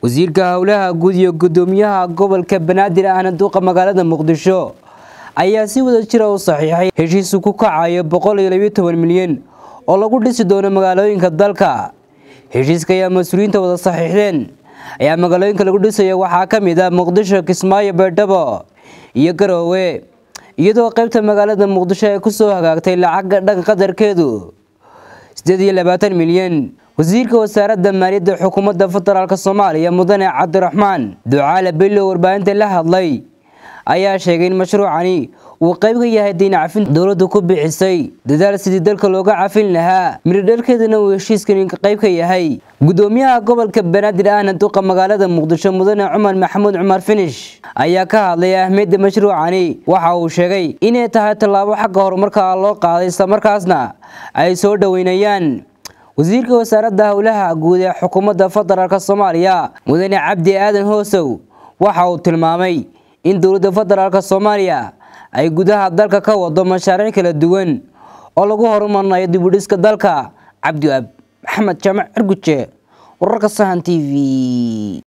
wasiirka howlaha guud iyo gudoomiyaha gobolka banaadir ahna duuqa magaalada muqdisho ayaa si wada jira u saxiixay heshiisu ku kacayo milyan oo lagu dhisi doono magaalooyinka dalka heshiiska ayaa mas-uuliyiinta wada saxiixdeen ayaa magaalooyinka lagu dhisaya waxaa ka mid ah muqdisho kismaayo baydhabo iyo garoowe iyadoo qaybta magaalada muqdisho ay kusoo hagaagtay lacagga dhan qadarkeedu milyan wasiirka wasaaradda maaliyadda xukuumadda federaalk soomaaliya mudane cabdiraxmaan ducaale bello warbaahinta la hadlay ayaa sheegay in mashruucani uu qayb ka yahay diin cafin dowladdu ku bixisay dadaal sidii dalka looga cafin lahaa miridhalkeedana uu heshiiskan qayb ka yahay gudoomiyaha gobolka banaadir ahna duqa magaalada muqdisho mudane cumar maxamuud cumar finish ayaa ka hadlay ahmiyadda mashruucani waxa uu sheegay inay tahay tallaabo xagga horumarka loo qaaday islamarkaasna ay soo dhoweynayaan wasiirka wasaaradda howlaha guud ee xukuumadda federaalk soomaaliya mudane cabdi aadan hoosow waxa uu tilmaamay in dowladda federaalk soomaaliya ay gudaha dalka ka wado mashaariic kala duwan oo lagu horumarinayo dibudhiska dalka cabdiab maxamed jaamac cirguje wararka sahan t v